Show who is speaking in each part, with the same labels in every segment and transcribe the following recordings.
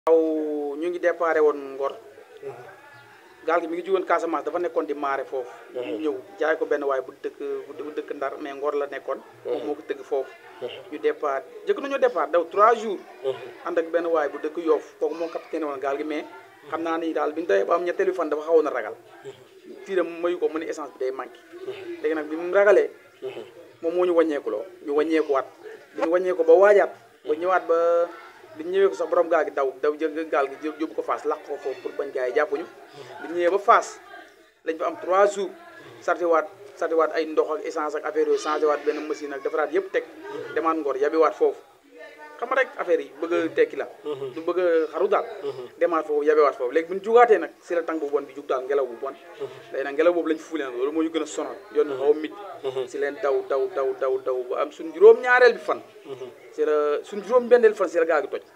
Speaker 1: waaw ñu ngi déparé woon Ngor gaal gi mi ngi jugoon Casamance dafa nekkoon di maare foofu ñu ñëw jaay ko benn waay bu dëkk bu dëkk Ndar mais Ngor la nekkoon moom moo ko tëgg foofu ñu départ jëkk nañoo départ daw trois jours ànd ak benn waay bu dëkk Yoff kooku moo capitaine woon gaal gi mais xam naa ni daal bi ñu doyee ba am ñetteelu fan dafa xawoon a ragal tiiram mayu ko mu ne essence bi day manqué léegi nag bi mu ragalee moom moo ñu wàññeekuloo ñu wàññeekuwaat bi ñu wàññeeku ba waajaat ba ñëwaat ba bi ñu ñëwee ko sax borom gaal gi daw daw jël gaal gi yóbbu ko Fass làq ko foofu pour bañ gaa yi jàppuñu bi ñu ñëwee ba Fass lañ fa am 3 jours sartiwaat sartiwaat ay ndox ak essence ak affaire yooyu changé waat benn machine ak defaraat yëpp teg demaat Ngor yabiwaat foofu xam nga rek affaire yi bëgg a tekki la du bëgg a xaru daal demaat foofu yabewaat foofu léegi bu ñu jugaatee nag si la tàng bu bon bi jug daal ngelaw bu bon léegi nag ngelaw boobu lañ fuule nag loolu moo ñu gën a sonal yoon bi xaw a mit si leen daw daw daw daw daw ba am suñ juróom ñaareel bi fan si la suñ juróom benneel fan si la gaal gi toj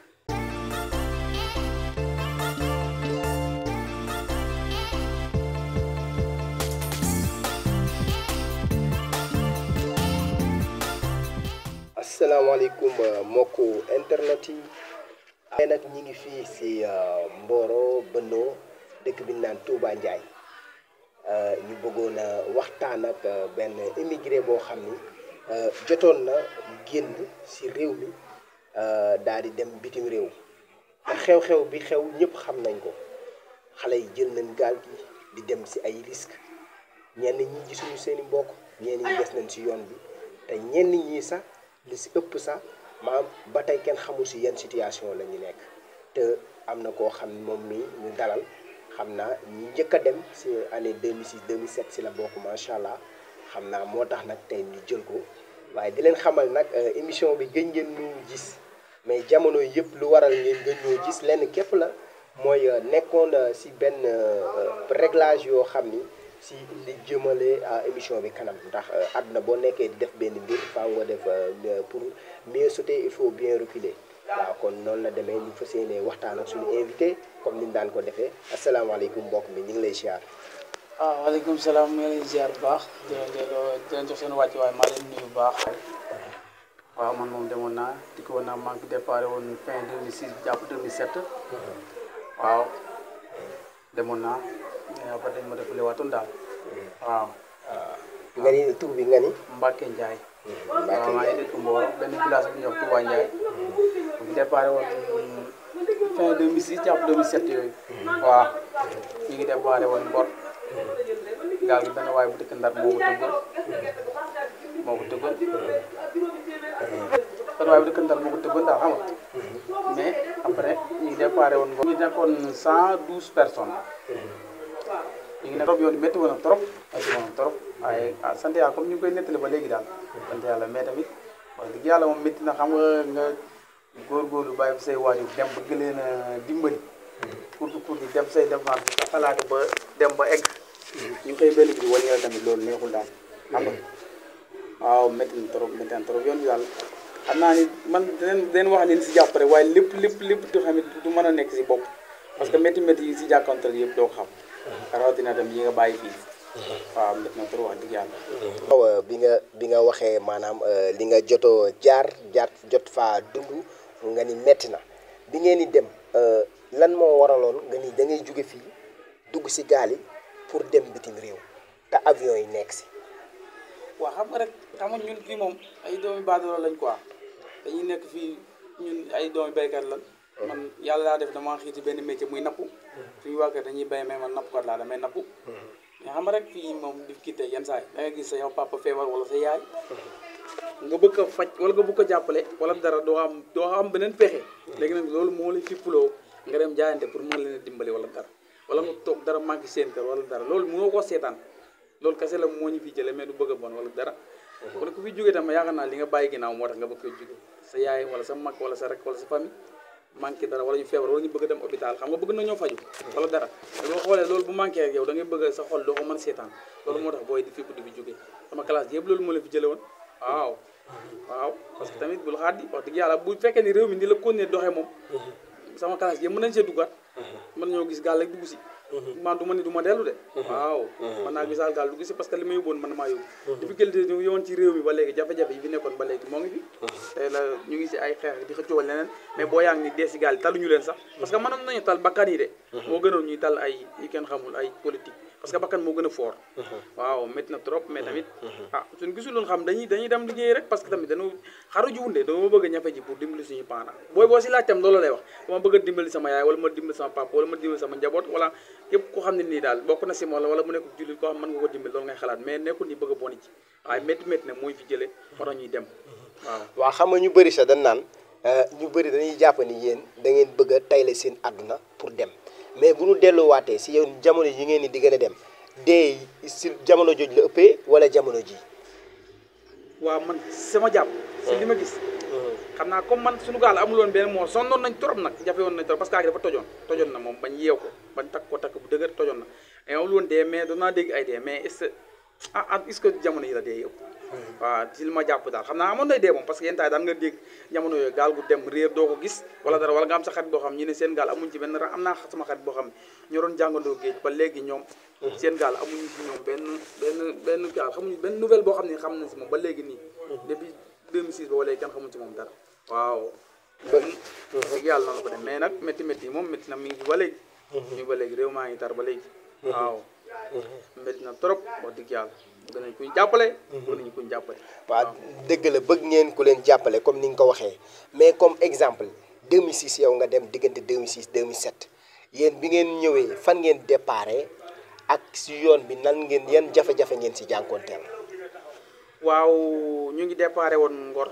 Speaker 2: asalaamaaleykum mbokku internet yi ay nag ñi ngi fii si Mboro Bënno dëkk bi ñu naan Touba Ndiaye ñu bëggoon a waxtaan ak benn immigré boo xam ni jotoon na génn si réew mi daal di dem bitim réew te xew-xew bi xew ñëpp xam nañ ko xale yi jël nañ gaal gi di dem si ay risques ñenn ñi gisuñu seen i mbokk ñenn ñi des nañ si yoon bi te ñenn ñi sax li si ëpp sax maam ba tey kenn xamul si yan situation la ñu nekk te am na koo xam moom mi ñu dalal xam naa ñi njëkk a dem si année 2006 2007 si la bokk macha allah xam naa moo tax nag tey ñu jël ko waaye di leen xamal nag émission bi gën ngeen ñu gis mais jamono yëpp lu waral ngeen gën ñoo gis lenn képp la mooy nekkoon si benn réglage yoo xam ni si li jëmale émission bi kanam ndax àdduna boo nekkee di def benn mbir faaw nga def pour mieux sauter il faut bien reculer waaw kon noonu la demee ñu fas yéene waxtaan ak suñu invité comme ni ñu daan ko defee asalaamaaleykum mbokk mi ñu ngi lay ziar.
Speaker 1: waaw waaleykum salaam ñu ngi lay ziar bu baax di leen di leen jox seen wàcc waaye maa leen nuyu bu baax waaw man moom demoon naa di ko woon naa maa ngi déparé woon fin 2006 jàpp 2007 waaw demoon naa mais après dañ ma defalee waatoon daal waaw.
Speaker 2: nga ni tur bi nga ni.
Speaker 1: Mbacke Ndiaye.
Speaker 2: Mbacke
Speaker 1: waaw maa ngi dëkk Mboro benn village bu ñuy wax Touba Ndiaye. bu déparé woon fin 2006 jàpp 2007 yooyu. waaw ñu ngi déparé woon Mbor. gaal gi benn waay bu dëkk Ndar moo ko tëggoon moo ko tëggoon. benn waay bu dëkk Ndar moo ko tëggoon daal xam nga. mais après ñu ngi déparé woon Mbor. ñu nekkoon 112 personnes. ñu ngi ne trop yoon bi métti woon na trop métti woon na trop waaye ah sant yàlla comme ñu ngi koy nettali ba léegi daal sant yàlla mais tamit wax dëgg yàlla moom métti na xam nga nga góorgóorlu bàyyi fi say waajur dem ba gën leen a dimbali pour pour di dem say dépense bi sa xalaati ba dem ba egg ñu xëy benn bi wala yàlla tamit loolu neexul daal xam nga waaw métti na trop métti na trop yoon bi daal xam naa ni man dinañ dinañ wax ni si jàpp rek waaye lépp lépp lépp du tamit du mën a nekk si bopp parce que métti métti yi si jàkkoontal yëpp doo ko xam rawatina tam yi nga bàyyi fii waaw métti na trop wax dëgg yàlla.
Speaker 2: waaw bi nga bi nga waxee maanaam li nga jotoo jaar jaar jot faa dund nga ni metti na bi ngeen di dem lan moo waraloon nga ni da ngay jóge fii dugg si gaal yi pour dem bitim réew te avion yi nekk si.
Speaker 1: waaw xam nga rek xam nga ñun fii moom ay doomi baadoolo lañ quoi dañuy nekk fii ñun ay doomi béykat lan man yàlla daa def dama xiiti benn métier muy napp suñu waa kër dañuy béy mais man nappkat laa damay napp mais xam nga rek fii moom di kii tey yenn saa yi da nga gis sa yow papa feebar wala sa yaay nga bëgg a faj wala nga bëgg ko jàppale wala dara doo am doo am beneen pexe léegi nag loolu moo lay fippuloo nga dem jaayante pour mën leen a dimbali wala dara wala nga toog dara manqué seen kër wala dara loolu mënoo koo seetaan loolu kese la moo ñu fi jële mais du bëgg a bon wala dara wala ku fi jógee tam yaakaar naa li nga bàyyi ginnaaw moo tax nga bëgg ko jóge sa yaay wala sa mag wala sa rek wala sa famille manqué dara wala ñu feebar wala ñu bëgg a dem hôpital xam nga bëgg nañoo faju wala dara te boo xoolee loolu bu manqué ak yow da ngay bëgg sa xol doo ko mën seetaan loolu moo tax booy di fipp di fi jógee sama classe yëpp loolu moo la fi jële woon waaw waaw parce que tamit bul xaar di wax dëgg yàlla bu fekkee ni réew mi ni la continuer doxee moom sama classe yëpp mën nañ see duggaat mën nañoo gis gaal rek dugg si man du ma ni du ma dellu de waaw man naa gisaal gaal du gisi parce que li ma yóbboon man maa yóbbu depuis qualité ñu yowoon ci réew mi ba léegi jafe-jafe yi fi nekkoon ba léegi moo ngi fi tey la ñu ngi si ay xeex di xëccoo leneen mais boo yaa ngi ni dee si gaal yi taluñu leen sax parce que mënoon nañu tal bakkan yi de moo gënoon ñuy tal ay yi kenn xamul ay politique parce que bakkan moo gën a fort waaw métti na trop mais tamit ah suñ gisuloon xam dañuy dañuy dem liggéey rek parce que tamit dañu xaru ji wunde dama bëgg a ñafe ji pour dimbali suñu parents booy boo si laaj tam loolu lay wax dama bëgg a dimbali sama yaay wala ma dimbali sama papa wala ma dimbali sama njaboot wala képp ko xam ne nii daal bokk na si moom la wala mu nekk jullit koo xam mën nga ko dimbali loolu ngay xalaat mais nekkul ni bëgg a boni ci waaye métti métti na mooy fi jële moo tax ñuy dem waaw
Speaker 2: waaw xam nga ñu bëri sax dañ naan ñu bëri dañuy jàpp ni yéen da ngeen bëgg a tayle seen àdduna pour dem mais bu ñu delluwaatee si yow jamono yi ngeen ni di gën a dem dee si jamono jooju la ëppee wala jamono ji
Speaker 1: waaw man sama jàpp si li ma gis xam naa comme man suñu gaal amuloon benn moo sonnoon nañ trop nag jafe woon nañ trop parce que dafa tojoon tojoon na moom bañ yeew ko bañ takk ko takk bu dëgër tojoon na mais amul woon dee mais doon naa dégg ay dee mais est-ce que ah ah est-ce que jamono yi la dee yëpp waaw si li ma jàpp daal xam naa amoon nay dee moom parce que yenn taay daan nga dégg jamono yooyu gaal gu dem réer doo ko gis wala dara wala nga am sa xarit boo xam ñu ne seen gaal amuñ ci benn ra am naa sama xarit boo xam ñoo doon jàngandoo géej ba léegi ñoom seen gaal amuñu ci ñoom benn benn benn gaal xamuñu benn nouvelle boo xam ne xam nañ si moom ba léegi nii depuis 2006 ba léegi kenn xamuñ ci moom dara waaw dëgg yàlla noonu ko dem mais nag métti métti yi moom métti na mi ngi ba léegi ñu ba léegi réew maa ngi tar ba léegi waaw métti na trop wax dëgg yàlla bëgg nañ kuñ jàppale bëgg nañ kuñ jàppale
Speaker 2: waaw dëgg la bëgg ngeen ku leen jàppale comme ni nga ko waxee mais comme exemple 2006 yow nga dem diggante 2006 2007 yéen bi ngeen ñëwee fan ngeen déparé ak si yoon bi nan ngeen yan jafe-jafe ngeen si jànkoonteel
Speaker 1: waaw ñu ngi déparé woon Ngor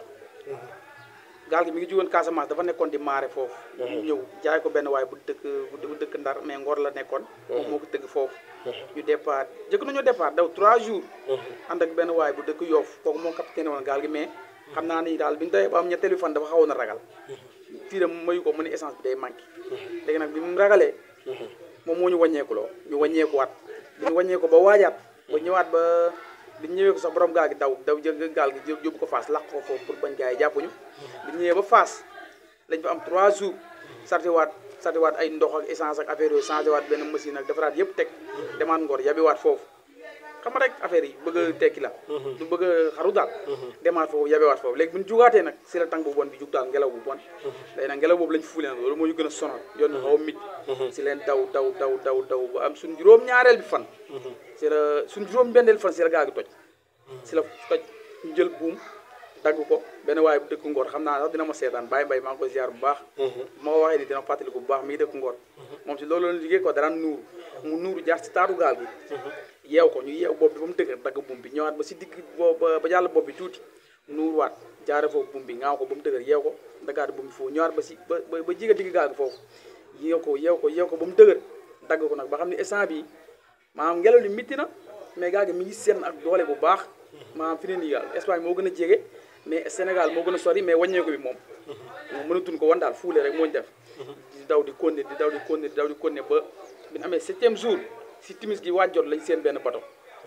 Speaker 1: gaal gi mi ngi jugoon Casamance dafa nekkoon di maare foofu ñu ñëw jaay ko benn waay bu dëkk bu dëkk Ndar mais Ngor la nekkoon moom moo ko tëgg foofu ñu départ jëkk nañoo départ daw 3 jours ànd ak benn waay bu dëkk Yoff kooku moo capitaine woon gaal gi mais xam naa ni daal bi ñu tawee ba am ñetteelu fan dafa xawoon a ragal fii de mayu ko mu ne essence bi day manqué léegi nag bi mu ragalee moom moo ñu wàññeekuloo ñu wàññeekuwaat bi ñu wàññeeku ba waajaat ba ñëwaat ba bi ñu ñëwee ko sax borom gaal gi daw daw jël gaal gi yóbbu ko Fass làq ko foofu pour bañ gaa yi jàppuñu bi ñu ñëwee ba Fass lañ fa am 3 jours sartiwaat sartiwaat ay ndox ak essence ak affaire yooyu changé waat benn machine ak defaraat yëpp teg demaat Ngor yabiwaat foofu xam nga rek affaire yi bëgg a tekki la du bëgg a xaru daal demaat foofu yabewaat foofu léegi bu ñu jugaatee nag si la tàng bu bon bi jug daal ngelaw bu bon léegi nag ngelaw boobu lañ fuule nag loolu moo ñu gën a sonal yoon bi xaw a mit si leen daw daw daw daw daw ba am suñ juróom ñaareel bi fan si la suñ juróom benneel fan si la gaa gi toj si la toj ñu jël buum dagg ko benn waaye bu dëkk Ngor xam naa sax dina ma seetaan bàyyi mbay maa ngi koy ziar bu baax ma ko waxee ni dina fàttaliku bu baax mi ngi dëkk Ngor moom si loolu la liggéey ko daraan nuuru mu nuuru jaar si taatu gaal gi yeew ko ñu yeew bopp bi ba mu dëgër dagg buum bi ñëwaat ba si digg bo ba jàll bopp bi tuuti nuuruwaat jaare foofu buum bi ngaaw ko ba mu dëgër yeew ko daggaat buum bi foofu ñëwaat ba si ba ba jiga digg gaal gi foofu yeew ko yeew ko yeew ko ba mu dëgër dagg ko nag ba xam ne instant bi maanaam ngelaw li mitti na mais gaal gi mi ngi seen ak doole bu baax maanaam fi ne nii gaal Espagne moo gën a jege mais Sénégal moo gën a sori mais wàññeeku bi moom moom mënatuñ ko wan daal fuule rek moo ñu def di daw di konne di daw di konne di daw di konne ba bi ñu amee septième jour si timis gi waajjot lañ seen benn bato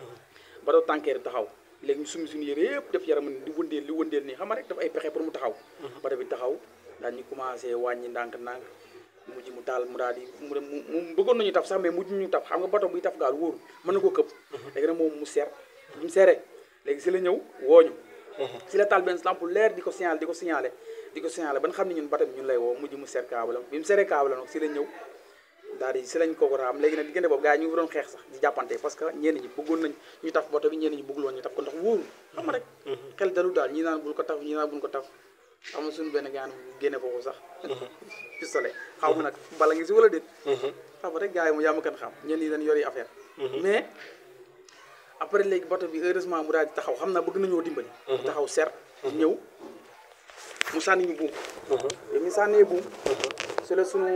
Speaker 1: bato tankeer taxaw léegi ñu sumi suñu yére yëpp def yaram di wëndeel li wëndeel nii xam nga rek daf ay pexe pour mu taxaw bato bi taxaw daal ñu commencé wàññi ndànk-ndànk mujj mu taal mu daal di mu mu bëggoon nañu taf sax mais mujj ñu taf xam nga bato buy taf gaal wóoru mën na koo këpp léegi nag moom mu seer bi mu seeree léegi si la ñëw wooñu si la taal benn lampe leer di ko signalé di ko signalé di ko signalé ba nga xam ne ñun bato bi ñun lay woo mujj mu seer kaabalam bi mu seeree kaabalam nag si la ñëw daal di si lañ ko ko raam léegi nag diggante boobu gars yi ñu ngi doon xeex sax di jàppante parce que ñenn ñi bëggoon nañ ñu taf bato bi ñenn ñi bëggul woon ñu taf ko ndax wóoru xam nga rek xel dalu daal ñi naan bul ko taf ñi naan bul ko taf xam nga suñu benn gaan génne foofu sax pistolet xaw ma nag bala ngi si wala déet xam nga rek gars yi mu yaa ma kan xam ñenn ñi dañ yori affaire mais après léegi bato bi heureusement mu daal di taxaw xam naa bëgg nañoo dimbali mu taxaw ser ñëw mu sànni ñu buum bi mu sànnee buum su la sunu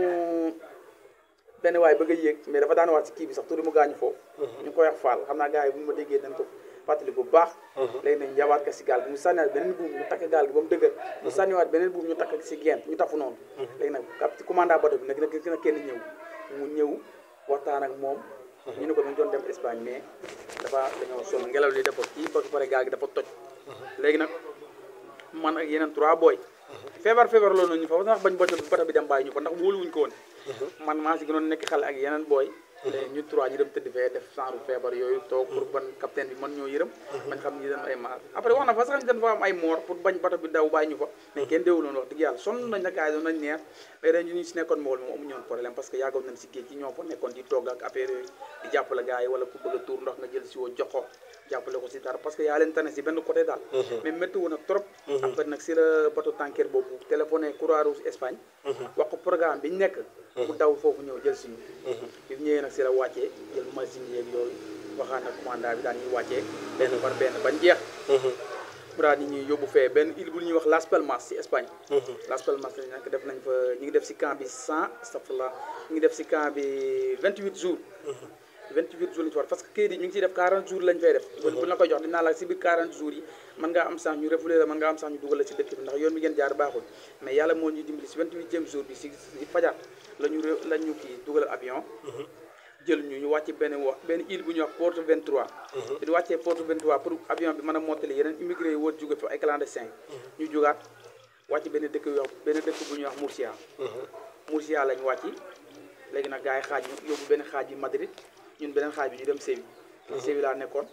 Speaker 1: benn waay bëgg a yéeg mais dafa daan waat si kii bi sax tuuti mu gaañu foofu ñu ngi koy wax faal xam naa gars yi bu ñu ma déggee dañ ko fàttali bu baax léegi nañ yabaat ko si gaal bi mu sànniwaat beneen buum ñu takk gaal gi ba mu dëgër mu sànniwaat beneen buum ñu takk si gent ñu tafu noonu léegi nag kap ci commandant bato bi nag nag na kenn ñëw mu ñëw waxtaan ak moom ñu ne ko dañ doon dem Espagne mais dafa dañoo sonn ngelaw li dafa kii ba pare gaal gi dafa toj léegi nag man ak yeneen trois booy feebar feebar loolu ñu fa sax bañ bato bi bato bi dem bàyyi ñu ko ndax wóoluwuñ ko woon man maa si gënoon nekk xale ak yeneen booy léegi ñu trois ñu dem tëdd fee def genre feebar yooyu toog pour ban capitaine bi mën ñoo yërëm bañ xam ni dañ ay maar après wax na fa sax dañ fa am ay moor pour bañ bato bi daw bàyyi ñu fa mais kenn déewuloon wax dëgg yàlla sonn nañ na gars yi doon nañ neex mais dañ ñu si nekkoon mool moom amuñu woon problème parce que yàggoon nañ si géej gi ñoo fa nekkoon di togg ak affaire yooyu di jàppale gars yi wala ku bëgg a tuur ndox nga jël si woo jox ko jàppale ko si dara parce que yaa leen tane si benn côté daal mais métti woon na trop après nag si la bateau tanker boobu téléphoné Croix-Rouge Espagne wax ko programme bi ñu nekk mu daw foofu ñëw jël si ñu bi mu ñëwee nag si la wàccee jël machine yeeg yooyu waxaan na commandant bi daan ñuy wàccee benn par benn bañ jeex mu daal di ñuy yóbbu fee benn île bu ñuy wax Las Palmas si Espagne Las Palmas lañ nag def nañ fa ñu ngi def si camp bi cent astafurlah ñu ngi def si camp bi vingt huit jours 28 jours lañu ci war parce que kayit yi ñu ngi ciy def 40 jours lañ fay def bu la koy jox dinaa la si biir 40 jours yi mën ngaa am sax ñu refoulé la mën ngaa am sax ñu dugal la si dëkk bi ndax yoon bi ngeen jaar baaxul mais yàlla moo ñu dimbali si 28e jour bi si si fajar la ñu la ñu kii dugal avion jël ñu ñu wàcc benn wax benn île bu ñuy wax Porto 23 di wàccee Porto 23 pour avion bi mën a mottali yeneen immigré yi wër jóge fa ay clandestin ñu jógaat wàcc benn dëkk yu wax benn dëkk bu ñuy wax Murcia Murcia lañ wàcc léegi nag gars yi xaaj ñu yóbbu benn xaaj yi Madrid ñun beneen xaaj bi ñu dem Séville Séville laa nekkoon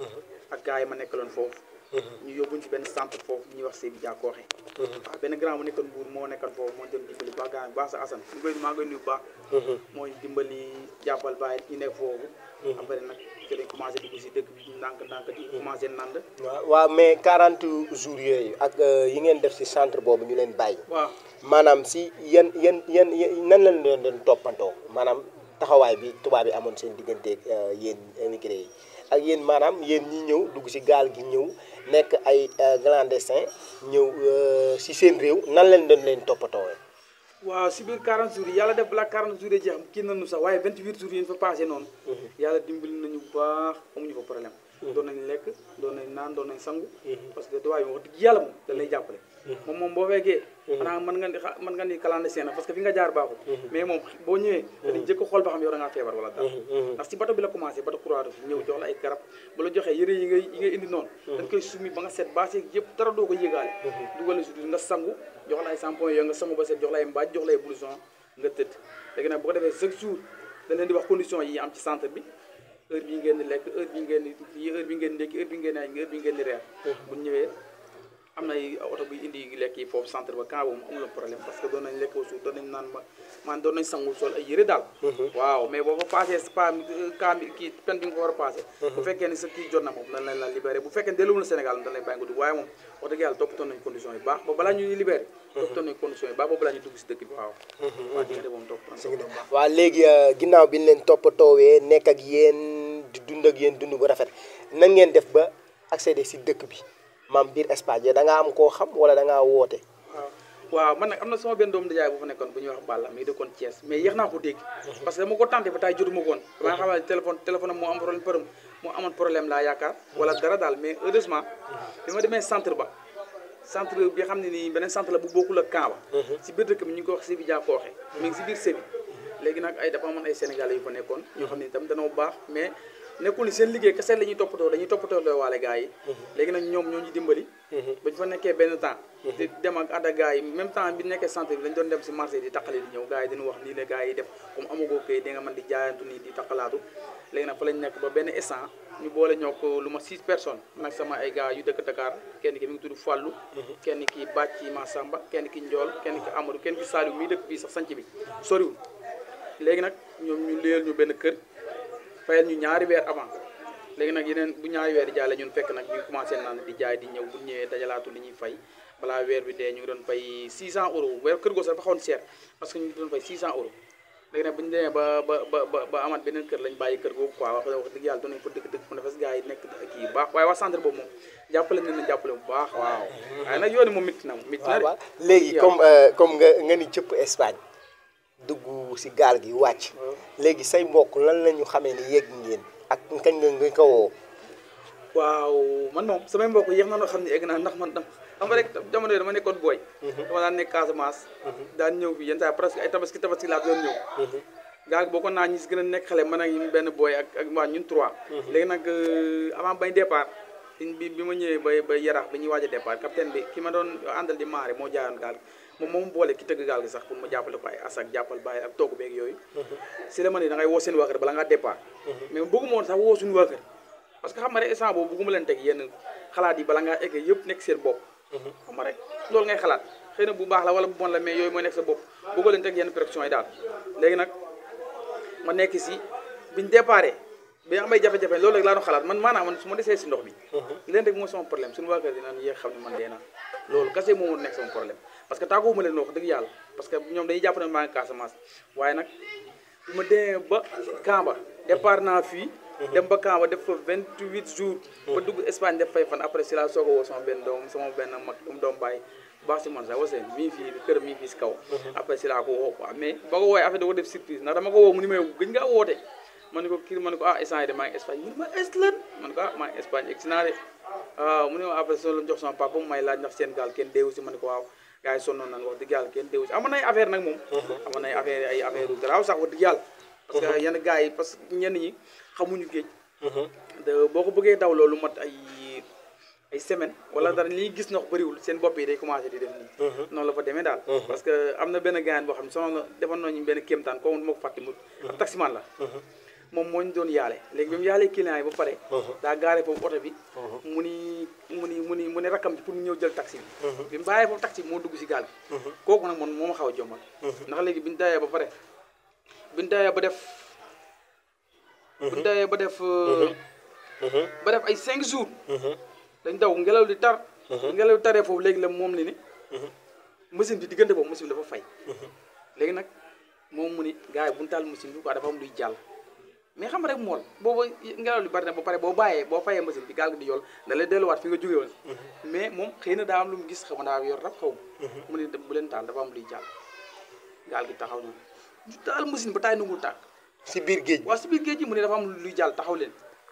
Speaker 1: ak gars yi ma nekkaloon foofu ñu yóbbuñ ci benn centre foofu ñuy wax Séville Diakhoé waaw benn grand bu nekkoon Mbour moo nekkoon foofu moo doon dimbali baax gars yi baax sa Assane ñu koy maa ngi koy nuyu baax mooy dimbali jàppal bàyyi ñu nekk foofu après nag ci lañ commencé dugg si dëkk bi ndànk ndànk di commencé nand
Speaker 2: waaw waaw mais 40 jours yooyu ak yi ngeen def si centre boobu ñu leen bàyyi
Speaker 1: waaw
Speaker 2: maanaam si yan yan yan nan lañ leen doon toppantoo maanaam taxawaay bi tubaab yi amoon seen digganteeg yéen immigré yi ak yéen maanaam yéen ñi ñëw dugg si gaal gi ñëw nekk ay clandestin ñëw si seen réew nan lañ doon leen toppatoo
Speaker 1: waaw si biir 40 jours yi yàlla def balaa 40 jours yi jeex kii nañu sax waaye 28 jours yi ñu fa passé noonu yàlla dimbali nañu bu baax amuñu fa problème doon nañ lekk doon nañ naan doon nañ sangu parce que tubaab yi wax dëgg yàlla moom da lay jàppale moom moom boo fekkee xanaa mën nga ni mën nga ni clandestin na parce que fi nga jaar baaxul mais moom boo ñëwee dañuy jëkk xool ba xam yow da ngaa feebar wala dara ndax si bato bi la commencé bato Croix-Rouge ñëw jox la ay garab bu la joxee yëre yi ngay yi ngay indi noonu dañ koy summi ba nga set baase yëpp dara doo ko yéegaale dugal la si nga sangu jox la ay shampoing yooyu nga sangu ba set jox la ay mbaaj jox la ay blouson nga tëdd léegi nag bu ko defee chaque jour dañ leen di wax condition yi am ci centre bi heure bi ngeen di lekk heure bi ngeen di heure bi ngeen di ndékki heure bi ngeen di añ heure bi ngeen di reer bu ñëwee am na ay oto buy indi lekk yi foofu centre ba camp boobu amul problème parce que doon nañ lekk suuf doon nañ naan ma man doon nañ sangu sol ay yëre daal waaw mais boo fa passé pa camp bi kii pen bi nga ko war a passé bu fekkee ni sa kii jot na moom dañ lañ la libéré bu fekkee delluwul na Sénégal dañ lay bàyyi nga dugg waaye moom wax dëgg yàlla toppatoon nañ condition yi baax ba balaa ñuy libéré toppatoon nañ condition yi baax ba balaa ñuy dugg si dëkk bi waaw waaw diggante moom toppatoon nañ baax
Speaker 2: waaw léegi ginnaaw bi ñu leen toppatoowee nekk ak yéen di dund ak yéen dund bu rafet nan ngeen def ba accéder si dëkk bi maam biir Espagne da ngaa am koo xam wala da ngaa woote.
Speaker 1: waaw waaw man nag am na sama benn doomu ndijaay bu fa nekkoon bu ñuy wax Balla mi ngi dëkkoon Thiès mais yéex naa ko dégg parce que dama ko tenté ba tay jotuma ko woon dama xam ne téléphone téléphone am moo am problème përëm moo amoon problème laa yaakaar wala dara daal mais heureusement bi ma demee centre ba centre bi xam ne nii beneen centre la bu bokkul ak camp ba si biir dëkk bi ñu ngi ko wax Sébi Dia Kooxe mi ngi si biir Sébi léegi nag ay dafa amoon ay sénégalais yu fa nekkoon ñoo xam ne itam danoo baax mais nekkul ni seen liggéey kese la ñuy toppatoo dañuy toppatoo loo waale gars yi léegi nag ñoom ñoo ñu dimbali ba ñu fa nekkee benn temps di dem ak ànd ak gars yi même temps bi nekkee centre bi dañ doon dem si marché di taqali di ñëw gars yi dañu wax nii la gars yi def comme amagoo kay di nga mën di jaayantu nii di taqalaatu léegi nag fa lañ nekk ba benn instant ñu boole ñoo ko lu ma six personnes nag sama ay gars yu dëkk Dakar kenn ki mi ngi tudd Fallou kenn ki Bàcci Massamba kenn ki Ndiol kenn ki Amadou kenn ki Saliou mii dëkk bii sax sanc bi soriwul léegi nag ñoom ñu léel ñu benn kër fayal ñu ñaari weer avant léegi nag yeneen bu ñaari weer di jaale ñun fekk nag ñu commencé naan di jaay di ñëw bu ñëwee dajalaatu li ñuy fay balaa weer bi dee ñu ngi doon fay 600 euros weer kër goo sax dafa xawoon seer parce que ñu ngi doon fay 600 euros léegi nag bu ñu demee ba ba ba ba amaat beneen kër lañ bàyyi kër googu quoi wax wax dëgg yàlla doon nañ fa dëkk dëkk fu ne fas gars yi nekk kii yu baax waaye waa centre boobu moom jàppale nañ leen jàppale bu baax waaw waaye nag yooni moom métti na moom métti na
Speaker 2: waaw léegi comme comme nga nga ni cëpp Espagne dugg si gaal gi wàcc léegi say mbokk lan la ñu xamee ni yegg ngeen ak kañ nga nga ko woo
Speaker 1: waaw man moom samay mbokk yéex na noo xam ne egg naa ndax man dam xam nga rek jamono yi dama nekkoon booy dama daan nekk Casamance daan ñëw bi yenn saa presque ay tabaski tabaski laa doon ñëw gaal gi boo ko naa ñi si gën a nekk xale man ak benn booy ak ak waa ñun trois léegi nag avant bañ départ bi bi ma ñëwee ba ba yaraax bi ñuy waaj a départ capitaine bi ki ma doon àndal di maare moo jaayoon gaal gi moom moom boole ki tëgg gaal gi sax pour ma jàppale ko ay as ak jàppal bàyyi ak togg beeg yooyu si la ma ne da ngay woo seen waa kër bala ngaa départ mais bëgguma woon sax woo suñu waa kër parce que xam nga rek instant boobu bëgguma leen teg yenn xalaat yi bala ngaa egg yëpp nekk seen bopp xam nga rek loolu ngay xalaat xëy na bu baax la wala bu bon la mais yooyu mooy nekk sa bopp bëggoo leen teg yenn pression yi daal léegi nag ma nekk si biñ déparé bi amay jafe-jafe loolu rek laa doon xalaat man maanaam man su ma desee si ndox bi leen rek mooy sama problème suñu waa kër dinañ yéex xam ne man dee naa loolu kase moom moo nekk sama problème parce que tàgguwuma leen wax dëgg yàlla parce que ñoom dañuy jàpp ne maa ngi Casamance waaye nag bu ma demee ba Kamba départ naa fii dem ba Kamba def fa 28 jours ba dugg Espagne def fay fan après si laa soog a woo sama benn doom sama benn mag um doom bàyyi baax si man sax waseen mii fii kër mii fii si kaw après si laa ko woo quoi mais ba ko woowee affaire da ko def surprise ndax dama ko woo mu ni may gëj ngaa woote ma ne ko kii ma ne ko ah instant yi de maa ngi Espagne mu ne ma est lan ma ne ko ah maa ngi Espagne egg si naa de waaw mu ne ma après soo la jox sama papa mu may laaj ndax seen gaal kenn deewu si ma ne ko waaw gars yi sonnoon nañ wax dëgg yàlla kenn deewu si amoon nay affaire nag moom amoon nay affaire ay affaire yu garaaw sax wax dëgg yàlla parce que yenn gars yi parce que ñenn ñi xamuñu géej de boo ko bëggee daw loolu mat ay ay semaine wala dara li gis ndox bëriwul seen bopp yi day commencé di def nii noonu la fa demee daal parce que am na benn gaayan boo xam ne sono defoon nañu benn kéemtaan kooku du ma ko fàtte mu ab taximan la moom moo ñu doon yaale léegi bi mu yaalee client yi ba pare daa gaare foofu oto bi mu ni mu ni mu ni mu ni rakkam bi pour mu ñëw jël taxi bi bi mu bàyyee foofu taxi bi moo dugg si gaal bi kooku nag man moo ma xaw a jommal ndax léegi bi ñu dawee ba pare bi ñu dawee ba def bi ñu dawee ba def ba def ay cinq jours dañ daw ngelaw li tar ngelaw li taree foofu léegi la moom li ni machine bi diggante boobu machine bi dafa fay léegi nag moom mu ni gars yi bu ñu taal machine bi quoi dafa am luy jàll mais xam nga rek mool booba ngelaw li bari na ba pare boo bàyyee boo fayee machine bi gaal gi di yool da lay delluwaat fi nga jógee woon mais moom xëy na daa am lu mu gis xam daa yor rab xaw ma mu ne bu leen taal dafa am luy jàll gaal gi taxaw na ñu taal machine ba taay nangul tàkk
Speaker 2: si biir géej
Speaker 1: waaw si biir géej gi mu ne dafa am luy jàll taxaw leen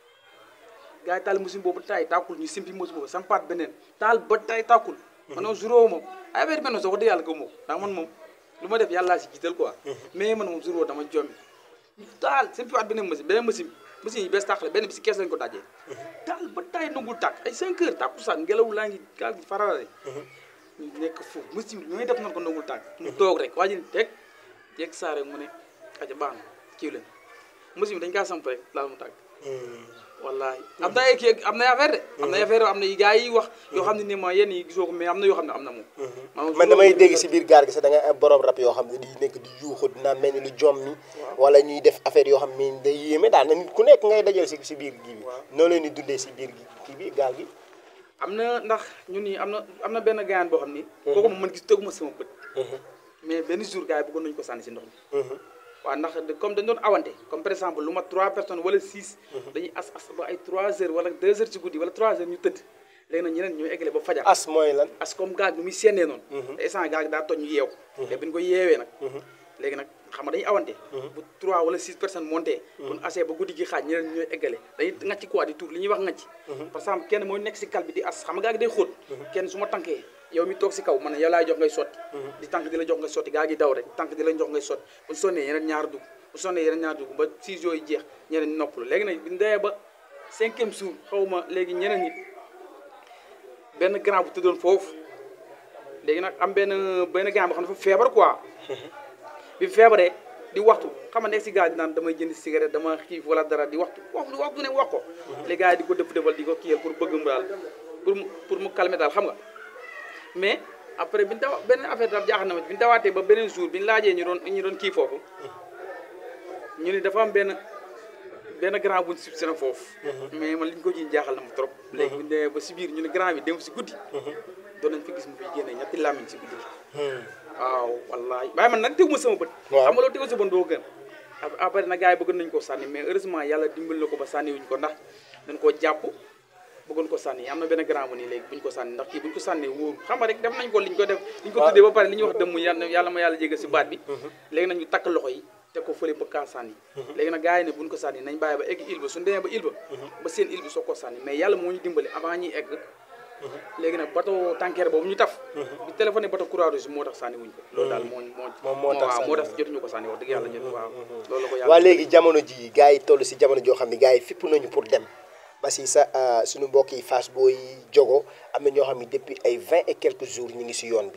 Speaker 1: gars yi taal machine boobu taay tàkkul ñu simpi machine boobu sampaat beneen taal ba taay tàkkul man moom juróo moom ay affaire mel noonu sax wax dëgg yàlla gëw ma ko ndax man moom lu ma def yàllaa si jiital quoi mais man moom juróo dama jommi taal simpiwaat beneen machine beneen machine machine yi bees tàq la benn bi si kees lañ ko dajee taal ba taay nangul tàkk ay 5 heures tàkku sax ngelaw laa ngi gaal gi fararare ñu nekk foofu machine bi ñooy def nan ko nangul tàkk mu toog rek waa ji teg jeeg saa rek mu ne aja baax na kiiw leen machine bi dañ kaa samp rek laal mu tàkk wallahi am na ay kii am na affaire de am na affaire am na yi gars yi wax yoo xam ne ni ma yenn yi gisoo ko mais am na yoo xam ne am na moom
Speaker 2: man damay dégg si biir gaal gi sax da ngay am borom rab yoo xam ne di nekk di yuuxu dina mel ni lu jom mi wala ñuy def affaire yoo xam ne day yéeme daal na nit ku nekk ngay dajal si si biir gi bi noo leen di dundee si biir gi kii bi gaal gi
Speaker 1: am na ndax ñun nii am na am na benn gaayan boo xam ni kooku moom man gis tëgguma sama bët mais benn jour gars yi bëggoon nañu ko sànni si ndox mi waaw ndax comme dañ doon awante comme par exemple lu mat 3 personnes wala 6 dañuy as as ba ay 3 heures wala 2 heures ci guddi wala 3 heures ñu tëdd léegi nag ñeneen ñooy eggale ba fajar
Speaker 2: as mooy lan
Speaker 1: as comme gaal gi muy séenee noonu te instant gaal gi daa toj ñu yeew te bi ñu ko yeewee nag léegi nag xam nga dañuy awante bu 3 wala 6 personnes monté buñ asee ba guddi gi xaaj ñeneen ñooy eggale dañuy ngacc quoi di tuur li ñuy wax ngacc par exemple kenn mooy nekk si kal bi di as xam nga gaal gi day xóot kenn su ma tànkee yow mi toog si kaw man yow laay jox ngay sotti di tànk di la jox ngay sotti gaal gi daw rek tànk di la jox ngay sotti buñ sonnee yeneen ñaar dugg bu sonnee yeneen ñaar dugg ba 6 jours yi jeex ñeneen noppalu léegi nag bi ñu demee ba cinquième jour xaw ma léegi ñeneen ñi benn grand bu tëddoon foofu léegi nag am benn benn grand boo xam ne dafa feebar quoi bi feebaree di waxtu xam nga nekk si gaal di naan damay jënd cigarette dama xiif wala dara di waxtu waxtu waxtu ne wax ko les gars yi di ko dëpp dëppal di ko kiyal pour bëgg mu daal pour mu pour mu calmer daal xam nga mais après bi ñu dawa beneen affaire daal jaaxal na ma bi ñu dawaatee ba beneen jour bi ñu laajee ñu doon ñu doon kii foofu ñu ni dafa am benn benn grand buñ sib sena foofu mais man li ñu ko jiñ jaaxal na ma trop léegi bu ñu demee ba si biir ñu ne grand bi dem si guddi doon nañ fi gis mu fi génne ñetti làmmiñ si guddi waaw wallahi waaye man nag teguma sama bët xam nga loolu teguma sa bët doo gën après nag gars yi bëggoon nañu ko sànni mais heureusement yàlla dimbal na ko ba sànni wuñ ko ndax dañ koo jàpp bëggoon ko sànni am na benn grand bu nii léegi buñ ko sànni ndax kii buñ ko sànni wóoru xam nga rek def nañ ko liñ ko def liñ ko tuddee ba pare li ñuy wax dëmm yàlla yàlla ma yàlla jégal si baat bi léegi nag ñu takk loxo yi te ko fële ba kaa sànni léegi nag gars yi ne buñ ko sànni nañ bàyyi ba egg île ba suñu demee ba île ba ba seen île bi soo ko sànni mais yàlla moo ñu dimbali avant ñuy egg léegi nag bateau tanker boobu ñu taf bi téléphoné bateau Croix-Rouge moo tax sànni wuñ ko loolu daal moo moo
Speaker 2: moo tax
Speaker 1: waaw moo tax jotuñu ko sànni wax dëgg yàlla jot waaw loolu la ko yàlla
Speaker 2: waa léegi jamono ji gars yi toll si jamono joo xam ne gars yi fipp nañu pour dem parce que sa suñu mbokk yi Fass Boy jogo am na ñoo xam ne depuis ay vingt et quelques jours ñu ngi si yoon bi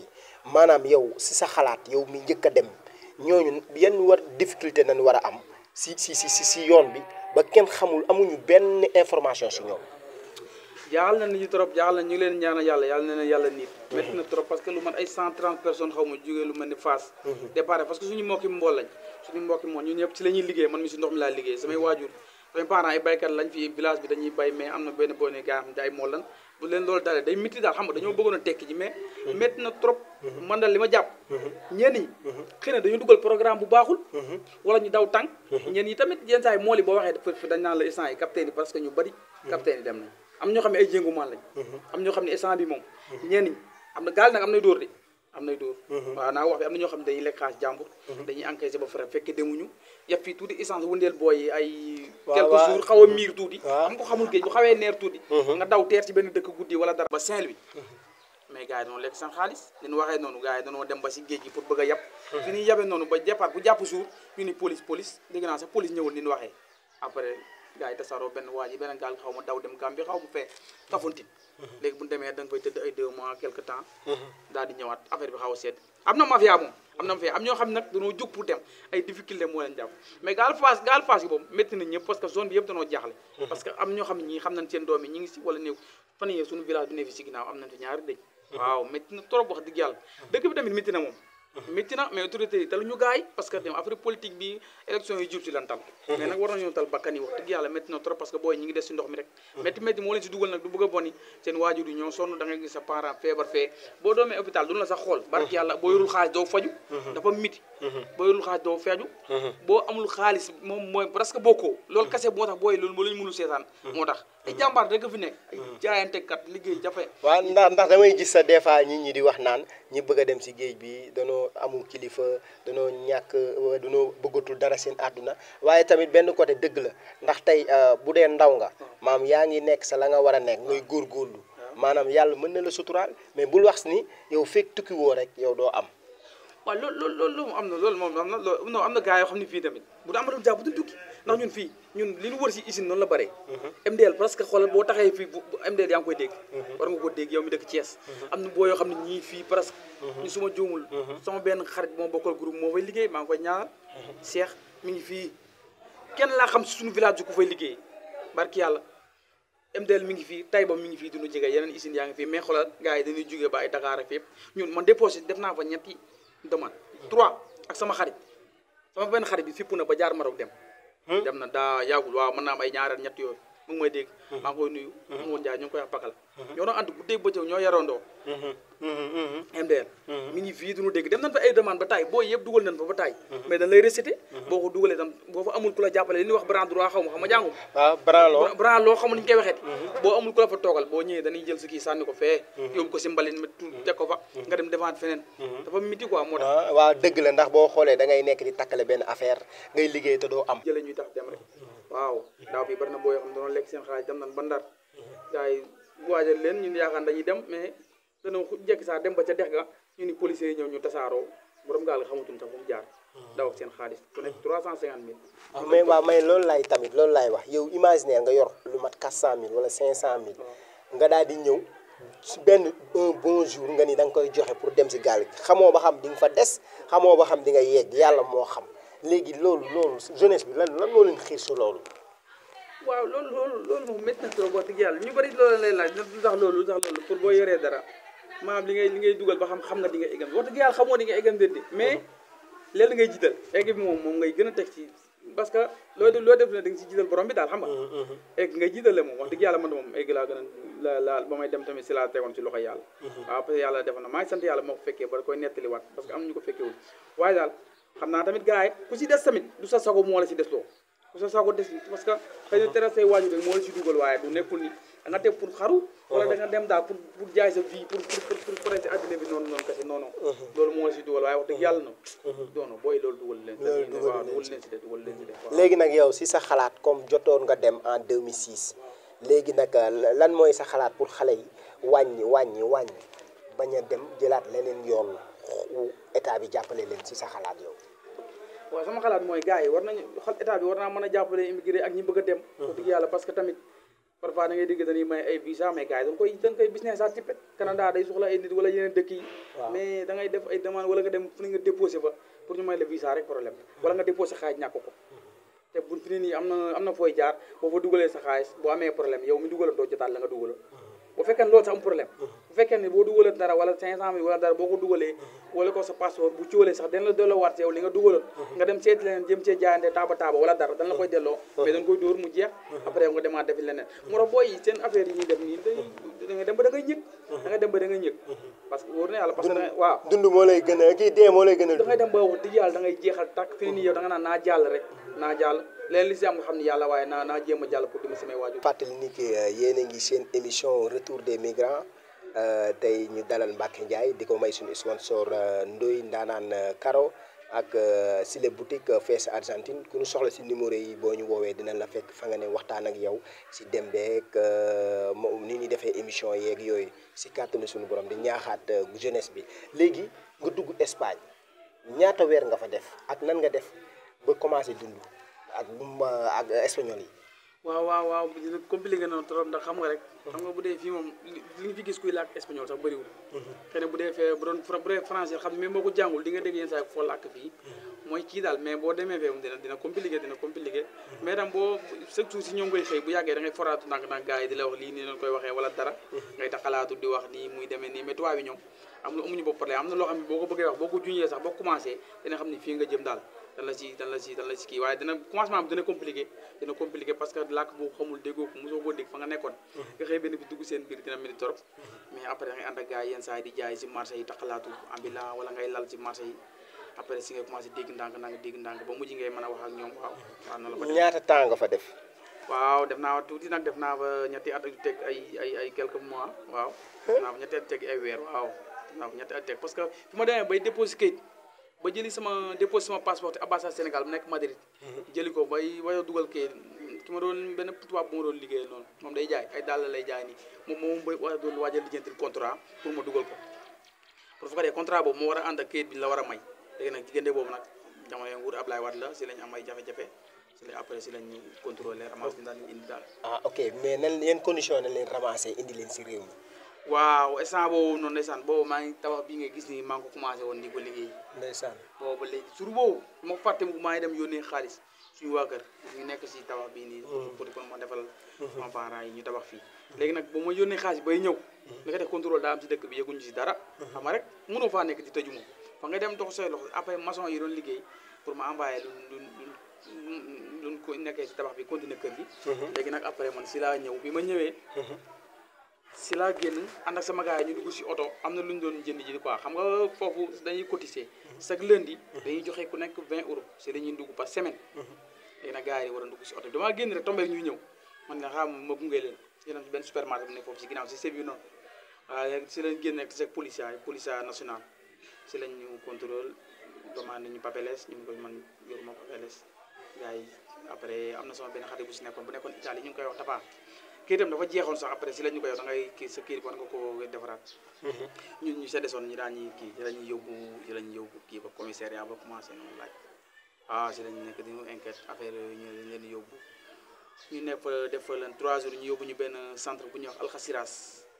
Speaker 2: maanaam yow si sa xalaat yow mi njëkk a dem ñooñu yan war difficulté nañ war a am si si si si si yoon bi ba kenn xamul amuñu benn information si ñoom.
Speaker 1: jaaxal na nit ñi trop jaaxal na ñu ngi leen ñaanal yàlla yàlla na leen yàlla nit métti na trop parce que lu man ay 130 personnes xaw ma jógee lu mel ni Fass départ parce que suñu mbokki mbool lañ suñu mbokki mbool ñun ñëpp ci la ñuy liggéey man mi si ndox mi laa liggéey samay waajur samay parents ay baykat lañ fi village bi dañuy bay mais am na benn boo ne gaa xam ne ay mool lan bu leen loolu dalee day métti daal xam nga dañoo bëggoon a tekki ji mais métti na trop man daal li ma jàpp ñenn ñi xëy na dañu dugal programme bu baaxul wala ñu daw tànk ñenn yi tamit yenn saa yi mool yi boo waxee dafa dañ naan la instant yi capitaine yi parce que ñu bari capitaine yi dem nañ am ñoo xam ne ay jéngumaan lañ am ñoo xam ne instant bi moom ñenn ñi am na gaal nag am nay dóor de am nay dóor waaw naa wax bi am na ñoo xam ne dañuy lekk xaalis jàmbur dañuy encaissé ba frais fekke demuñu yàpp fii tuuti essence wëndeel booy yi ay quelques jours xaw a miir tuuti am ko xamul géej bu xawee neer tuuti nga daw teer ci benn dëkk guddi wala dara ba Saint-Louis mais gars yi dañoo lekk seen xaalis li ñu waxee noonu gars yi dañoo dem ba si géej gi pour bëgg a yàpp fi ñuy yabee noonu ba départ bu jàpp jour ñu ni police police dégg naa sax police ñëwul ni ñu waxee après gars yi tasaaroo benn waa ji beneen gaal xaw ma daw dem Gambie xaw ma fee Kafountine léegi bu ñu demee da nga fay tëdd ay deux mois quelque temps daal di ñëwaat affaire bi xaw a sedd am na mafia moom am na mafia am ñoo xam ne nag dañoo jóg pour dem ay difficulté moo leen jàpp mais gaal Fass gaal Fass yi boobu métti na ñëpp parce que zone bi yëpp dañoo jaaxle parce que am ñoo xam ne ñii xam nañ seen doom yi ñi ngi si wala néew fan yii suñu village bi ne fi si ginnaaw am nañ fi ñaari dëj waaw métti na trop wax dëgg yàlla dëkk bi tamit métti na moom métti na mais autorité yi talu ñu gaay parce que dem affaire politique bi élection yi jub si lan tal mais nag war nañoo tal bakkan yi wax dëgg yàlla métti na trop parce que booy ñi ngi des si ndox mi rek métti métti moo leen si dugal nag du bëgg a boni seen waajur yi ñoo sonn da ngay gis sa parent feebar fee boo doomee hôpital duñu la sax xool barki yàlla boo yorul xaalis doo faju dafa miti boo yorul xaalis doo feeju boo amul xaalis moom mooy presque bokkoo loolu kase moo tax booy loolu moo la ñu mënul seetaan moo tax ay jàmbaar rek fi nekk ay jaayantekat liggéey jafe
Speaker 2: waaw ndax ndax damay gis sa des fois nit ñi di wax naan ñi bëgg a dem si géej bi danoo amul kilifa danoo ñàkk danoo bëggatul dara seen àdduna waaye tamit benn côté dëgg la ndax tey bu dee ndaw nga maam yaa ngi nekk sa la nga war a nekk ngay góorgóorlu maanaam yàlla mën na la suturaal mais bul wax ni yow fekk tukki woo rek yow doo am
Speaker 1: waaw loolu loolu loolu am na loolu moom am na loolu non am na gars yoo xam ne fii tamit bu da amadoon jàpp bu duñ tukki ndax ñun fii ñun li ñu wër si usine noonu la bëree MDL parce que xoolal boo taxee fii bu MDL yaa ngi koy dégg war nga ko dégg yow mi dëkk Thiès am na boo yoo xam ne ñii fii presque ñu suma juumul sama benn xarit moo bokkal groupe moo fay liggéey maa ngi koy ñaanal Cheikh mi ngi fii kenn laa xam si suñu village ku fay liggéey barki yàlla MDL mi ngi fii Taïba mi ngi fii duñu jege yeneen usines yaa ngi fii mais xoolal gars yi dañuy jógee ba ay Dakar ak fépp ñun man déposé def naa fa ñetti demande trois ak sama xarit sama benn xarit bi fipp na ba jaar Maroc dem dem na daa yàggul waaw mën naa am ay ñaareel ñett yooyu mu ngi may dégg maa ngi koy nuyu amoon jaay ñu ngi koy wax pakala ñoo doon ànd guddeeg bëccëg ñoo yarandoo MDL mi ngi fii duñu dégg dem nañ fa ay demande ba taay boo yëpp dugal nañ fa ba taay mais dañ lay récité boo ko dugalee tam boo fa amul ku la jàppale li ñuy wax bras droit xaw ma xam ma jàngum
Speaker 2: waaw branlo
Speaker 1: bras loo xamul ni ñu koy waxeeti boo amul ku la fa toogal boo ñëwee dañuy jël si kii sànni ko fee yóbbu ko si mbalit ma teg ko fa nga dem devant feneen dafa miti quoi moo tax
Speaker 2: waaw dëgg la ndax boo xoolee da ngay nekk di takkale benn affaire ngay liggéey te doo am
Speaker 1: jële ñuy tax dem rek waaw daaw bi bari na boo yoo xam ne doon lekk seen xaalis dem nañ ba ndar gars yi waajal leen ñun yaakaar dañuy dem mais dana jekki saa dem ba ca dex ga ñu ni policiers yi ñëw ñu tasaaroo borom gaal nga xamatuñ sax fu mu jaar daw ak seen xaalis ku nekk trois cent cinquante mille
Speaker 2: mais waaw mais loolu laay tamit loolu laay wax yow imaginer nga yor lu mat quatre cent mille wala cinq cent mille nga daal di ñëw si benn un bon jour nga ni da nga koy joxe pour dem si gaal gi xamoo ba xam di nga fa des xamoo ba xam di nga yegg yàlla moo xam léegi loolu loolu jeunesse bi lan lan moo leen xiir si loolu
Speaker 1: waaw loolu loolu loolu moom métti na trop wax dëgg yàlla ñu bëri loolu lay laaj lu tax loolu lu tax loolu pour boo yoree dara maanaam li ngay li ngay dugal ba xam xam nga di nga eggam wax dëgg yàlla xamoo di nga eggam déedéet mais léegi ngay jiital egg bi moom moom ngay gën a teg ci parce que loo def loo def ne da nga si jiital borom bi daal xam nga egg ngay jiitale moom wax dëgg yàlla man moom egg laa gën a la la ba may dem tamit si laa tegoon si loxo yàlla waaw parce que yàlla defoon na maa ngi sant yàlla moo ko fekkee ba koy nettaliwaat parce que am nañu ko fekkewul waaye daal xam naa tamit gars yi ku si des tamit du sa sago moo la si des loo ku sa sago des parce que xëy na tere say waajur rek moo la si dugal waaye du nekkul ni da nga teg pour xaru wala da nga dem daal pour pour jaay sa vie pour pour pour pour si addina bi noonu noonu kese non non loolu moo la si dugal waaye wax dëgg yàlla no doono booy loolu dugal leen waaw dugal leen si de dugal leen si de
Speaker 2: léegi nag yow si sa xalaat comme jotoon nga dem en 2006 léegi nag lan mooy sa xalaat pour xale yi wàññi wàññi wàññi bañ a dem jëlaat leneen yoon état bi jàppale leen si sa xalaat yow
Speaker 1: waaw sama xalaat mooy gars yi war nañu xal état bi war naa mën a jàppale immigré ak ñi bëgg a dem wax dëgg yàlla parce que tamit parfois da ngay dégg dañuy may ay visa mais gars yi da nga koy da nga koy business à tippet Canada day soxla ay nit wala yeneen dëkk yi
Speaker 2: Waaw.
Speaker 1: mais da ngay def ay demande wala nga dem fu ne nga déposé fa pour ñu may la visa rek problème wala nga déposé xaaj ñàkk ko te bu fi ne nii am na am na fooy jaar boo fa dugalee sa xaalis boo amee problème yow mi dugaloon doo jotaat la nga dugaloon bu fekkee ne loolu sax am problème bu fekkee ne boo dugalee dara wala 500 mille wala dara boo ko dugalee wala ko sa passeport bu ciwalee sax dañ la delloo waat yow li nga dugaloon nga dem seeti leneen jëm cee jaayante taaba taaba wala dara dañ la koy delloo mais dañ koy dóor mu jeex après yow nga demaat defi leneen moo tax booy yi seen affaire yi ñuy def nii day da nga dem ba da ngay ñëg da nga dem ba da ngay ñëg parce que wóor na yàlla parce que da ngay waaw
Speaker 2: dund moo lay gën a kii dee moo lay gën a
Speaker 1: da ngay dem ba wax dëgg yàlla da ngay jeexal tàkk fi ne nii yow da nga naan naa jàll rek naa jàll leen li si am nga xam ne yàlla waaye naa naa jéem a jàll pour dima samay waajur
Speaker 2: fàttali ni que yéen a ngi seen émission retour des migrants euh, tey ñu dalal Mbacke Ndiaye di ko may suñu sponsor euh, Ndoye Ndaanaan euh, Karo ak euh, Sile boutique euh, fees Argentine ku ñu soxla si numéro yi boo ñu woowee dinañ la fekk fa nga ne waxtaan ak yow si dem beeg euh, mo- ni ñuy defee émission yeeg yooyu si kàttanu suñu borom di ñaaxaat euh, jeunesse bi léegi nga dugg Espagne ñaata weer nga fa def ak nan nga def ba commencé dund ak lu ma ak espagnol yi.
Speaker 1: waaw waaw waaw dina compliqué noonu trop ndax xam nga rek xam nga bu dee fii moom li li nga fi gis kuy làkk espagnol sax bëriwul xëy na bu dee fee bu doon fra- bu dee français xam ne même boo ko jàngul di nga dégg yenn saa yi foo làkk fii mooy kii daal mais boo demee fee moom dina dina compliqué dina compliqué mais tam boo chaque jour si ñoom ngay xëy bu yàggee da ngay foraatu ndànk ndànk gars yi di la wax lii nii leen koy waxee wala dara ngay taxalaatu di wax nii muy demee nii mais tubaab bi ñoom am na amuñu bopp problème am na loo xam ne boo ko bëggee wax boo ko juñee sax boo commencé dina xam ne fii nga jëm daal dan la si dan la si dan la si kii waaye dina commencement bi dina compliqué dina compliqué parce que làkk boo xamul déggoo ko mosoo koo dégg fa nga nekkoon nga xëy benn bi dugg seen biir dina mel ni torop mais après da ngay ànd ak gars yi yenn saa yi di jaay si marché yi taxalaatu ambulant wala ngay lal si marché yi après si ngay commencé dégg ndànk ndànk dégg ndànk ba mujj ngay mën a wax ak ñoom waaw waaw noonu la ko def
Speaker 2: ñaata temps nga fa def.
Speaker 1: waaw def naa tuuti nag def naa fa ñetti at ak teg ay ay ay quelques mois waaw def naa fa ñetti at teg ay weer waaw def naa fa ñetti at teg parce que fi ma demee bay déposé kayit ba jëli sama déposé sama passeport te ambassade Sénégal bu nekk Madrid jëli ko bay waya dugal kayit ki ma doon benn tubaab bu ma doon liggéeyal noonu moom day jaay ay dàll lay jaay nii moom moom bay war a doon waajal lijjantil contrat pour ma dugal ko pour fekkee contrat boobu moo war a ànd ak kayit bi ñu la war a may léegi nag diggante boobu nag jamono nguur Ablaye Wade la si lañ am ay jafe-jafe si la après si lañ contrôlé ramasse bi daal di indi daal
Speaker 2: ah ok mais nan yan condition nañ leen ramassé indi leen si réew mi.
Speaker 1: waaw instant boobu noonu ndeysaan boobu maa ngi tabax bii nga gis ni maa ngi ko commencé woon di ko liggéey
Speaker 2: ndeysaan.
Speaker 1: boobu ba léegi sur boobu ma fàtte mu maa ngi dem yónnee xaalis suñu waa kër ñu nekk si tabax bii nii pour pour ma defal sama parents yi ñu tabax fii léegi nag ba ma yónnee xaalis bay ñëw li nga def contrôle daa am si dëkk bi yëguñu si dara xam nga rek mënoo faa nekk di tëju moom fa nga dem dox say loxo après maçon yi doon liggéey pour ma envoyé lu lu lu lu ko nekkee si tabax bi continuer kër gi léegi nag après man si laa ñëw bi ma ñëwee si laa génn ànd ak sama gars yi ñu dugg si oto am na lu ñu doon jënd ji quoi xam nga foofu dañuy cotiser chaque lundi dañuy joxe ku nekk 20 euros si la ñuy dugg par semaine léegi nag gars yi war a dugg si oto bi damaa génn rek tombé ñuy ñëw man nga xam ma gunge leen si leen benn supermarché bu nekk foofu si ginnaaw si sebi noonu waaye si lañ génn rek c'est policier yi policier national si lañ ñu contrôle demande ñu papeles ñu ngi koy man yoruma papeles gars yi après am na sama benn xarit bu si nekkoon bu nekkoon Italie ñu ngi koy wax Tafa kii itam dafa jeexoon sax après si la ñu koy wax da ngay kii sa kii war nga ko defaraat ñun ñu sa desoon ñu daan ñuy kii ci la ñuy yóbbu ci la ñuy yóbbu kii ba commissariat ba commencé noonu laaj ah si lañu nekk di ñu enquête affaire yooyu ñu leen di yóbbu ñu nekk fa def fa leen trois jours ñu yóbbu ñu benn centre bu ñuy wax alxasiras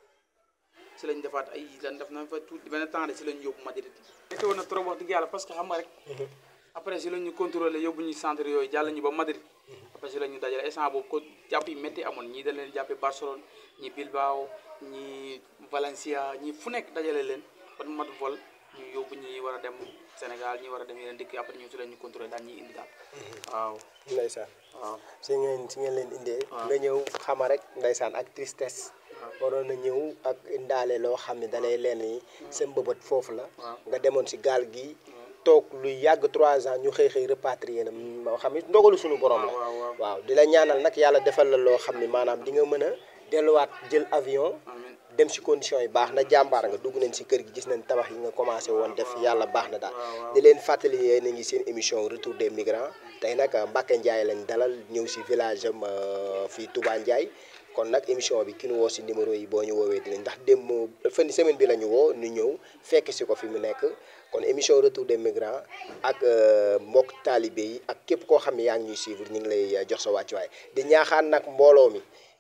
Speaker 1: si lañ defaat ay lan def na fa tuuti benn temps de si lañ yóbbu Madrid métti woon na trop wax dëgg yàlla parce que xam nga rek après si la ñu contrôlé yóbbu ñu centre yooyu jàll ñu ba Madrid après si la ñu dajale instant boobu ko jàpp yi métti amoon ñii dañ leen jàppee Barcelone ñi Bilbao ñi Valencia ñi fu nekk dajale leen ba mu mat vol ñu yóbbu ñi war a dem Sénégal ñi war a dem yeneen dëkk après ñu si la ñu contrôlé daal ñuy indi daal waaw
Speaker 2: ndeysaan
Speaker 1: waaw
Speaker 2: si ngeen si ngeen leen indee.
Speaker 1: waaw.
Speaker 2: nga ñëw xama rek ndeysaan ak tristesse. waroon na ñëw ak indaale loo xam ne dalay leen ni sa mbëbët foofu la.
Speaker 1: waaw.
Speaker 2: nga demoon si gaal gi. toog lu yàgg trois ans ñu xëy xëy repatrier na moo xam ne ndogalu suñu borom la.
Speaker 1: waaw waaw
Speaker 2: waaw di la ñaanal nag yàlla defal la loo xam ne maanaam di nga mën a delluwaat jël avion.
Speaker 1: amiin
Speaker 2: dem si conditions yi baax na jàmbaar nga dugg nañ si kër gi gis nañ tabax yi nga commencé woon def yàlla baax na daal
Speaker 1: waaw, waaw.
Speaker 2: di leen fàttali yéen a ngi seen émission retour des migrants tey nag Mbacke Ndiaye lañ dalal ñëw si village am euh, fii Touba Ndiaye kon nag émission bi ki ñu woo si numéro yi boo ñu woowee dinañ ndax démb fan semaine bi la ñu woo ñu ñëw fekk si ko fi mu nekk kon émission retour des migrants ak euh, mbokk taalibe yi ak képp koo xam ne yaa ngi ñuy suivre ñu ngi lay euh, jox sa wàccuwaay di ñaaxaan nag mbooloo mi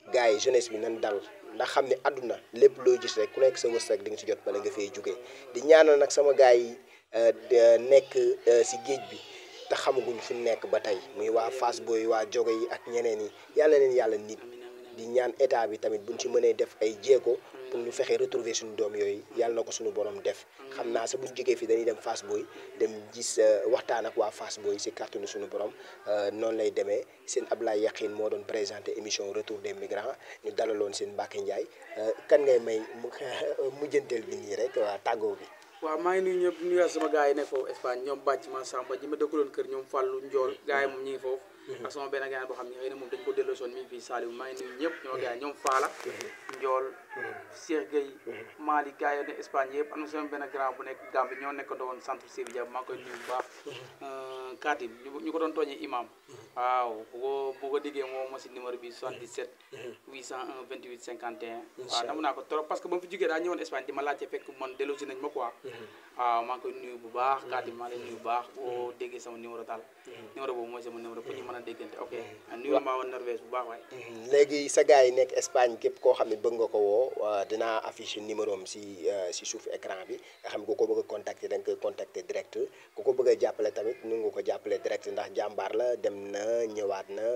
Speaker 2: gars yi jeunesse bi nan dal ndax xam ne àdduna lépp loo gis rek ku nekk sa wërsëg di nga si jot bala nga fay jugee di ñaanal nag sama gars yi nekk si géej bi te xamaguñ fu nekk ba tey muy waa Fass Boy waa jogo yi ak ñeneen yi yàlla leen yàlla nit di ñaan état bi tamit buñ ci mënee def ay jéego pour ñu fexe retrouver suñu doom yooyu yàlla na ko suñu borom def xam naa sa buñ jógee fii dañuy dem Fass Boy dem gis waxtaan ak waa Fass Boy si kàttanu suñu borom noonu lay demee seen Ablaye Yakhine moo doon présenté émission retour des migrants ñu dalaloon seen Mbacke Ndiaye kan ngay may mu mujjanteel bi nii rek waa tàggoo bi.
Speaker 1: waaw maa ngi nuyu ñëpp nuyu sama gars yi nekk foofu Espagne ñoom bàcc ma Samba ji ma dëkkaloon kër ñoom Fallou Ndiol gars yi moom ñi ngi foofu ak sama benn gars boo xam ne xëy na moom dañ ko delloo soon mi ngi fii Saliou maa ngi nuyu ñëpp ñoo gars yi ñoom Fala Ndiol Cheikh Gueye Mali gars yi ne Espagne yëpp am na sama benn grand bu nekk Gambie ñoo nekk doon centre Sevilla maa ngi koy nuyu bu baax Katib ñu ko doon tooñee imam waaw bu ko bu ko déggee moo ma si numéro bi 77 801 28 51 waaw dama naa ko trop parce que ba mu fi jógee daa ñëwoon Espagne di ma laajte fekk man delloo si nañ ma quoi waaw maa ngi koy nuyu bu baax Katib maa ngi lay nuyu bu baax boo déggee sama numéro daal numéro boobu mooy sama numéro pour ñu mën a déggante ok nuyu maa woon Norvège bu baax waay
Speaker 2: léegi sa gars yi nekk Espagne képp koo xam ne bëgg nga ko woo dinaa affiché numéro am si si suuf écran bi nga xam ne ku ko bëgg a contacter da nga koy contacter direct ku ko bëgg a jàppale tamit nu nga ko jàppale direct ndax jàmbaar la dem na ñëwaat na